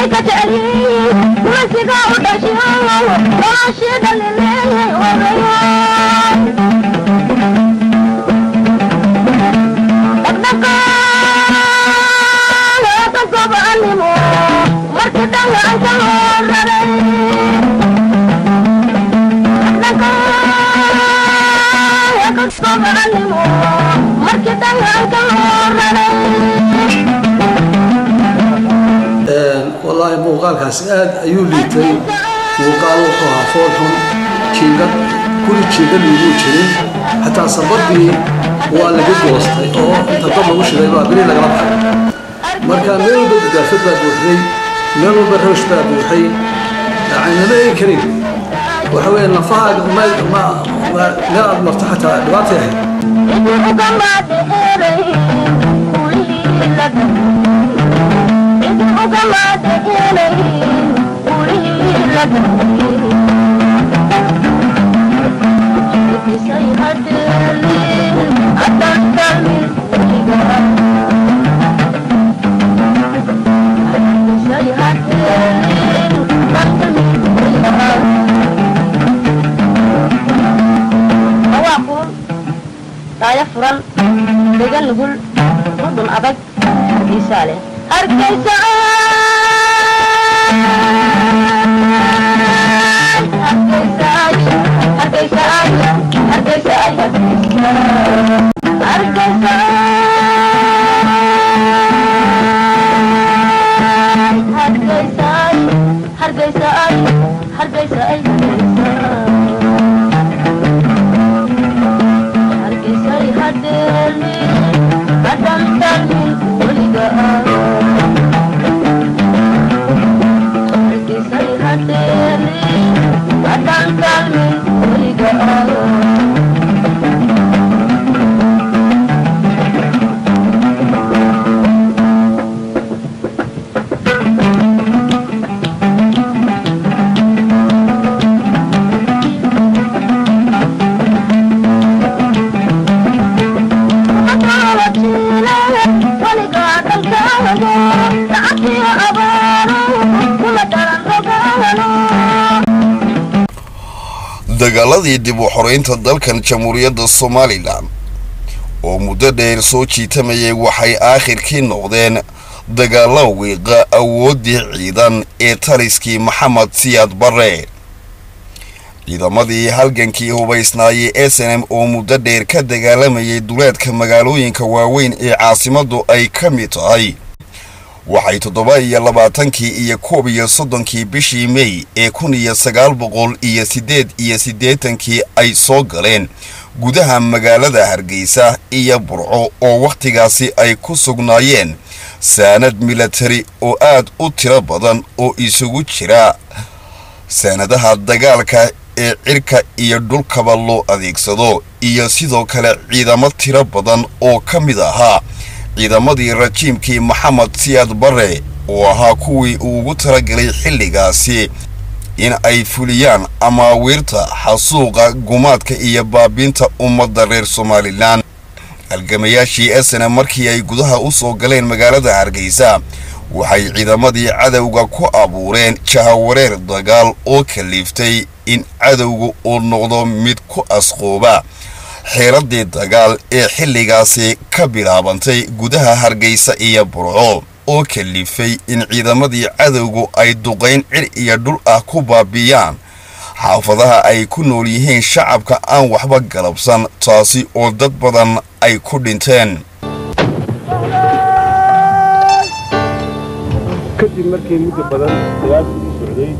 way ka jecelyihiin masiga u dhashiyo noloshii dhalileeyay odayo dhaqdhaqaale ka gobanimo markii dhangaanka loo raray dhaqdhaqaale ka gobanimo markii dhangaanka loo raray wallaahi muuqaalkaasi aad ayuu liitay muuqaal wuxuu ahaa fool xun jiingad guri jiingad iguu jirin xataa sabadii waa laga goostay oo inta dab lagu shiday baa beri lagala baxay marka meel walba gudaafad baa buuxday meel walba rawsh baa buuxay aynama eegi karin waxa weeye lafahaaga meel aad marto xataa dhibaatay ahayd daayo furan dega nugul mudun adag hargeysaa leh hargeysa dagaaladii dib u xoreynta dalkan jamhuuriyadda somalilan oo muddo dheer soo jiitamayay waxay aakhirkii noqdeen dagaalo wiiqa awooddii ciidan ee taliskii maxamed siyaad barre ciidamadii halgankii hubaysnaayey s n m oo muddo dheer ka dagaalamayay duleedka magaalooyinka waaweyn ee caasimaddu ay ka mid tahay waxay toddoba iyo labaatankii iyo koob iyo soddonkii bishii mey ee kun iyo sagaal boqol iyo siddeed iyo siddeetankii ay soo galeen gudaha magaalada hargeysa iyo burco oo wakhtigaasi ay ku sugnaayeen saanad milatari oo aad u tiro badan oo isugu jira saanadaha dagaalka ee cirka iyo dhulkaba loo adeegsado iyo sidoo kale ciidamo tiro badan oo ka mid ahaa ciidamadii rajiimkii maxamed siyaad barre oo ahaa kuwii uu ugu talagelay xilligaasi in ay fuliyaan amaawiirta xasuuqa gumaadka iyo baabiinta ummadda reer somalilan halgamayaashii esene markii ay gudaha u soo galeen magaalada hargeysa waxay ciidamadii cadowga ku abuureen jahawareer dagaal oo kaliiftay in cadowga uu noqdo mid ku asqooba xeeladii dagaal ee xilligaasi ka bilaabantay gudaha hargeysa iyo burco oo kalifay in ciidamadii cadowgu ay duqayn cir iyo dhul ah ku baabiyaan xaafadaha ay ku nool yihiin shacabka aan waxba galabsan taasi oo dad badan ay ku dhinteen kadib markii muddo badan dagaalku u socday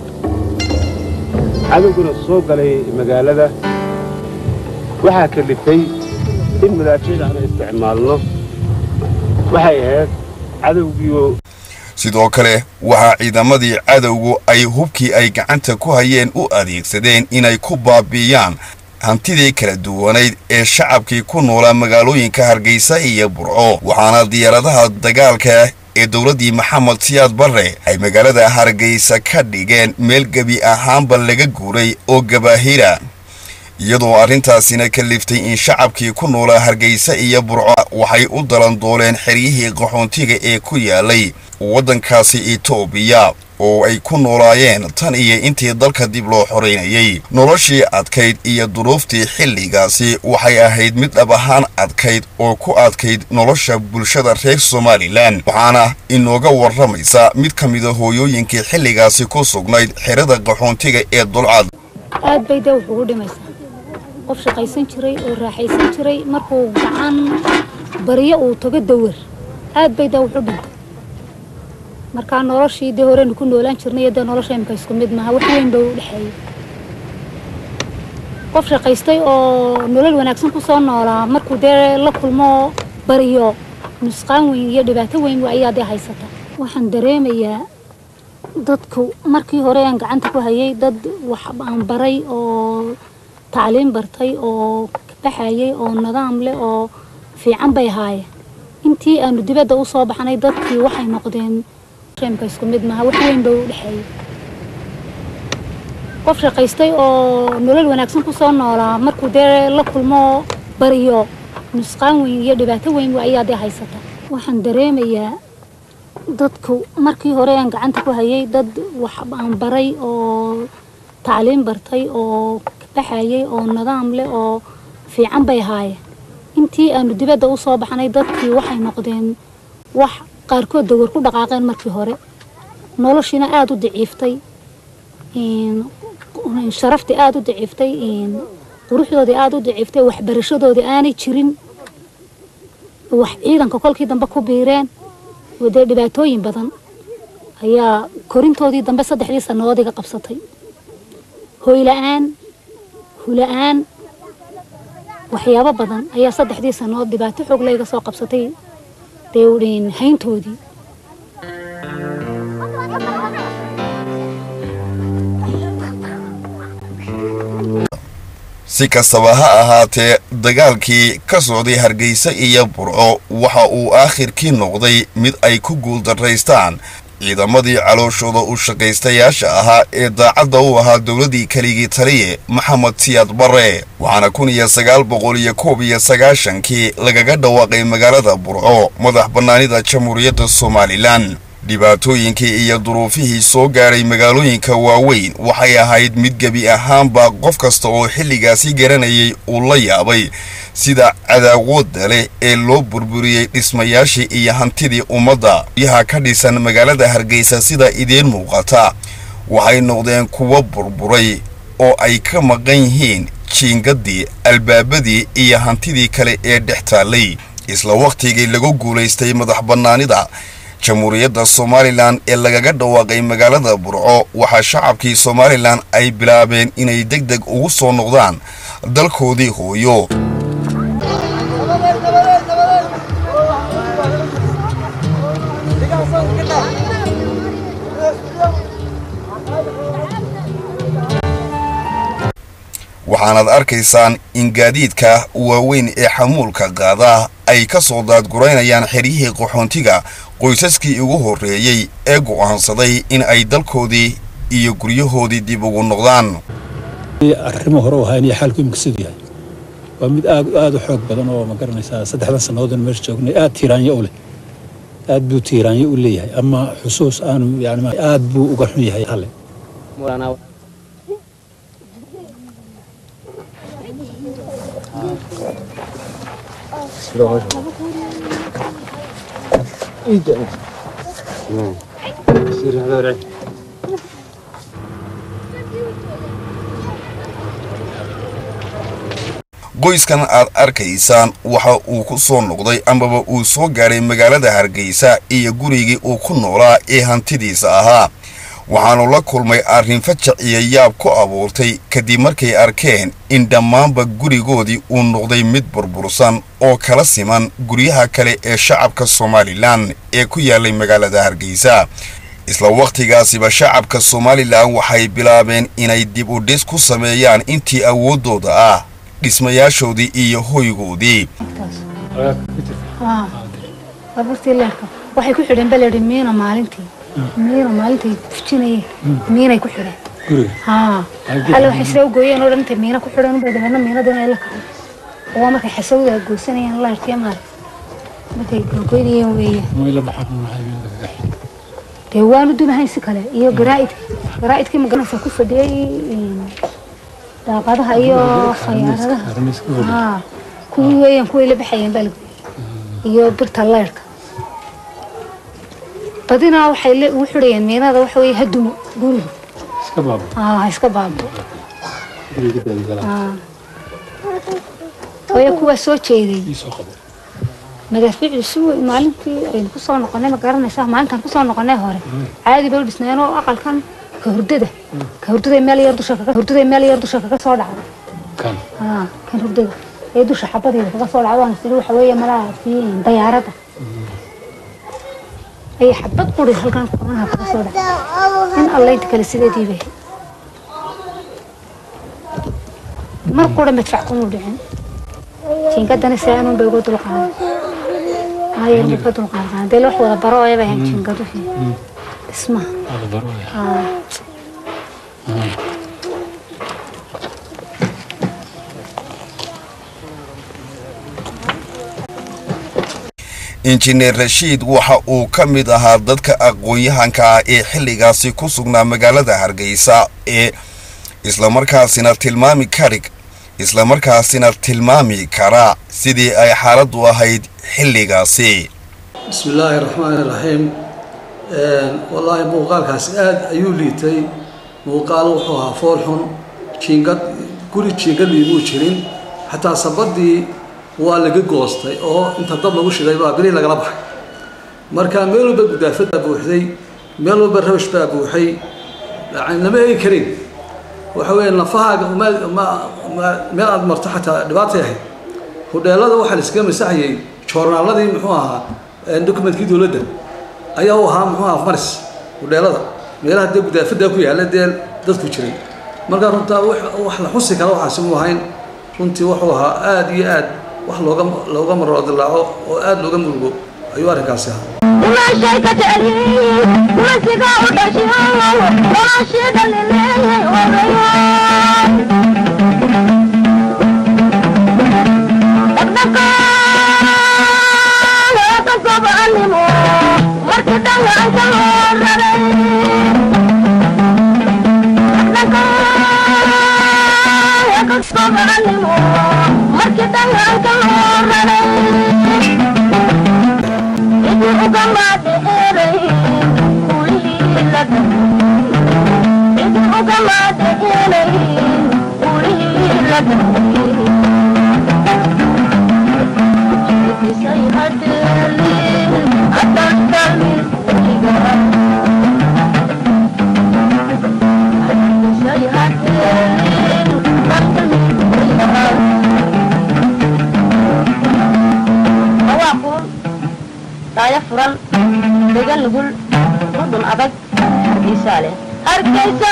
cadowguna soo galay magaalada waxaa kalifay in madaafiic aan isticmaalno waxay ahayd cadowgiioo sidoo kale waxaa ciidamadii cadowgu ay hubkii ay gacanta ku hayeen u adeegsadeen inay ku baabiiyaan hantidii kala duwanayd ee shacabkii ku noolaa magaalooyinka hargeysa iyo burco waxaana diyaaradaha dagaalka ee dowladdii maxamed siyaad barre ay magaalada hargeysa ka dhigeen meel gebi ahaanba laga guuray oo gabaahira iyadoo arrintaasina kaliftay in shacabkii ku noolaa hargeysa iyo burco waxay u dalandooleen xeryihii qaxoontiga ee ku yaalay waddankaasi etoobiya oo ay ku noolaayeen tan iyo intii dalka dib loo xoreynayay noloshii adkayd iyo duruuftii xilligaasi waxay ahayd mid dhab ahaan adkayd oo ku adkayd nolosha bulshada reer somalilan waxaana inooga warramaysa mid ka mida hooyooyinkii xilligaasi ku sugnayd xerada qaxoontiga ee dulcad aad bay dee wuxugu dhimaysaa qof shaqaysan jiray oo raaxaysan jiray markuu gacan baryo uu tago dawar aad bay dee wuxu dhintay markaa noloshii dee horeynu ku noolaan jirnay iyo dee nolosha imika isku mid maaha wax weyn baa u dhexeeyey qof shaqaystay oo nolol wanaagsan ku soo noolaa markuu dee la kulmo bariyo nusqaan weyn iyo dhibaato weyn ayaa dee haysata waxaan dareemayaa dadku markii hore aan gacanta ku hayay dad wax aan baray oo tacliim bartay oo baxayay oo nidaam leh oo fiican bay ahaayeen intii aanu dibadda u soo baxnay dadkii waxay noqdeen imka isku mid maaha wax weyn baa u dhexeeyey qof shaqaystay oo nolol wanaagsan ku soo noolaa markuu dee la kulmo bariyo nusqaan weyn iyo dhibaato weyn ayaa dee haysata waxaan dareemayaa dadku markii hore aan gacanta ku hayay dad wax aan baray oo tacliim bartay oo baxayay oo nidaam leh oo fiican bay ahaayeen intii aanu dibadda u soo baxnay dadkii waxay noqdeen wax qaarkood dawar ku dhaqaaqeen markii hore noloshiina aada u daciiftay sharaftii aada u daciiftay quruxdoodii aada u daciiftay waxbarashadoodii aanay jirin wax ciidanka kolkii dambe ku biireen dee dhibaatooyin badan ayaa korintoodii dambe saddexdii sannadood iga qabsatay hoyla-aan hula-aan waxyaabo badan ayaa saddexdii sannadood dhibaato xoog layga soo qabsatay dee hayntoodii si kastaba ha ahaatee dagaalkii ka socday hargeysa iyo burco waxa uu aakhirkii noqday mid ay ku guuldaraystaan ciidamadii calooshooda u shaqaystayaasha ahaa ee daacadda u ahaa dowladdii keligii taliye maxamed siyaad barre waxaana kun iyo sagaal boqol iyo koob iyo sagaashankii lagaga dhawaaqay magaalada burco madax bannaanida jamhuuriyadda somalilan dhibaatooyinkii iyo duruufihii soo gaadhay magaalooyinka waaweyn waxay ahayd mid gebi ahaanba qof kasta oo xilligaasi garanayay uu la yaabay sida cadaawoodda leh ee loo burburiyey dhismayaashii iyo hantidii ummadda yaha ka dhisan magaalada hargeysa sida idiin muuqata waxay noqdeen kuwo burburay oo ay ka maqan yihiin jiingaddii albaabadii iyo hantidii kale ee dhex taallay isla wakhtigii lagu guulaystay madax bannaanida jamhuuriyadda somalilan ee lagaga dhawaaqay magaalada burco waxaa shacabkii somalilan ay bilaabeen inay deg deg ugu soo noqdaan dalkoodii hooyo waxaanaad arkaysaan in gaadiidka waaweyn ee xamuulka qaada ay ka soo daadguraynayaan xeryihii qaxoontiga qoysaskii ugu horreeyey ee go'aansaday in ay dalkoodii iyo guryahoodii dib ugu noqdaan arrimo hore u ahaa inay xaalku imika siduu yahay waa mid aad aad u xoog badan oo ma garanaysaa saddexdan sannadood meesha joognay aad tiiraanyo u leh aad buu tiiraanyo u leeyahay ama xusuus aanu yani aad buu uga xun yahay hale qoyskan aad arkaysaan waxa uu ku soo noqday amaba uu soo gaadhay magaalada hargeysa iyo gurigii uu ku noolaa ee hantidiisa ahaa waxaanu la kulmay arrin fajac iyo yaab ku abuurtay kadib markay arkeen in dhammaanba gurigoodii uu noqday mid burbursan oo kala siman guryaha kale ee shacabka somalilan ee ku yaalay magaalada hargeysa isla wakhtigaasiba shacabka somalilan waxay bilaabeen inay dib u dhis ku sameeyaan intii awooddooda ah dhismayaashoodii iyo hoygoodii baabuurtii leerka waxay ku xidheen baledhi miina maalintii miina maalintay fujinayeen miinay ku xidheen guriga haa Halkii alle waxay sida u gooyeen oo dhan intay miino ku xidhan unbay dabeedna miinadana ay la kacay oo waa markay xasawda ay goosanayaan laarkii maarag markay googoynayeen weeye may la baxan maxay kaga xidhan dee waanu dumahayn si kale iyo garaa'idka garaa'idkii magaranaysa ku fadhiyey een, daaqadaha iyo khayaaradaha arrimiis ku fadhiya haa kuwii weeyaan kuway la baxayeen baa lagu iyo birta leyrka badinaa waxay le- ugu xidhayeen miinada waxa weeye hadumo guriga iska baabo haa ha iska baabo guriga daadi galaa haa hooyo kuwaa soo jeeday ii soo qabo madaafiicdu si weyn maalintii aynu kusoo noqonay ma garanaysaa maalintaan kusoo noqonay hore caadi bay u dhisnayeen oo aqalkan ka hurdada ka hurdada meel yar dusha kaga hurdada meel yar dusha kaga soo dhacday kan haa kan hurdada ee dusha xabadeeda kaga soo dhacday waan siri waxa weeye malaha kii dayaaradda ayay xabad quri halkan kornaha kaga soo dhacday in allaynta kale sideedii bay mar qura madfac kuma dhicin jiingadana saanuun bay uga dulqaaday ayay uga dulqaadan dee wax wada baro ayaba ahayn jiingadu dhismaha hada barooya haa injineer rashiid waxa uu ka mid ahaa dadka aqoon-yahanka ah ee xilligaasi ku sugnaa magaalada hargeysa ee islamarkaasina tilmaami karig islamarkaasina tilmaami kara sidii ay xaaladdu ahayd xilligaasi بسم الله الرحمن الرحيم een wallaahi muuqaalkaasi aad ayuu liitay muuqaal wuxuu ahaa fool xun jiingad guri jiingad liimuu jirin xataa sabadii waa laga goostay oo inta dab lagu shiday baa beri lagala baxay marka meel walba gudaafad baa buuxday meel walba rabash baa buuxay yani lama eegi karin waxa weeye nafahaaga ma ma ma- meel aad marto xataa dhibaatay ahayd hudheelada waxaa la iskaga masaxayay joornaaladii muxuu ahaa dokumentkii dowladda ayaa u ahaa muxuu ahaa maris hudheelada meelaha dee gudaafada ku yaalla dee dadku jiray marka runtaa wax wax la xusi kara waxaasi mu ahayn runtii wuxuu ahaa aad iyo aad wax looga looga maro dilaaco oo aad looga murugo ayuu arrinkaasi ahaa Ulashay ka jeceliin, ulasiga u dhashiyo, ulashiga leleeyay odayo. Dhaqdhaqaale ka sobanimo, markii dhallaanka loo raray. Dhaqdhaqaale ka sobanimo, markii dhallaanka loo raray. daayo furan degan nugul mudun adag hargeysaa leh hargeysa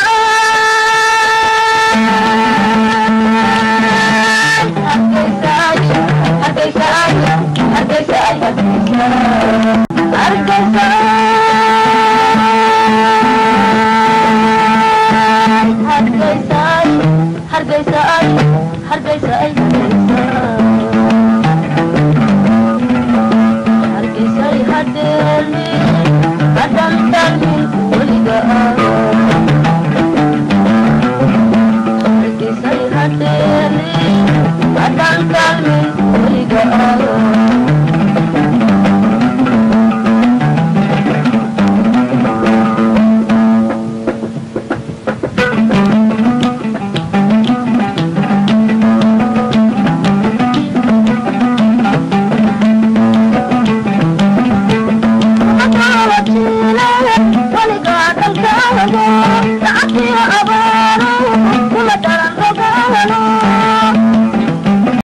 hargeysa hargeysa hargeysay hadeeli hadhan dalmin weliga hargeysay hadeeli hadhan dalmin weliga weliga dalkaago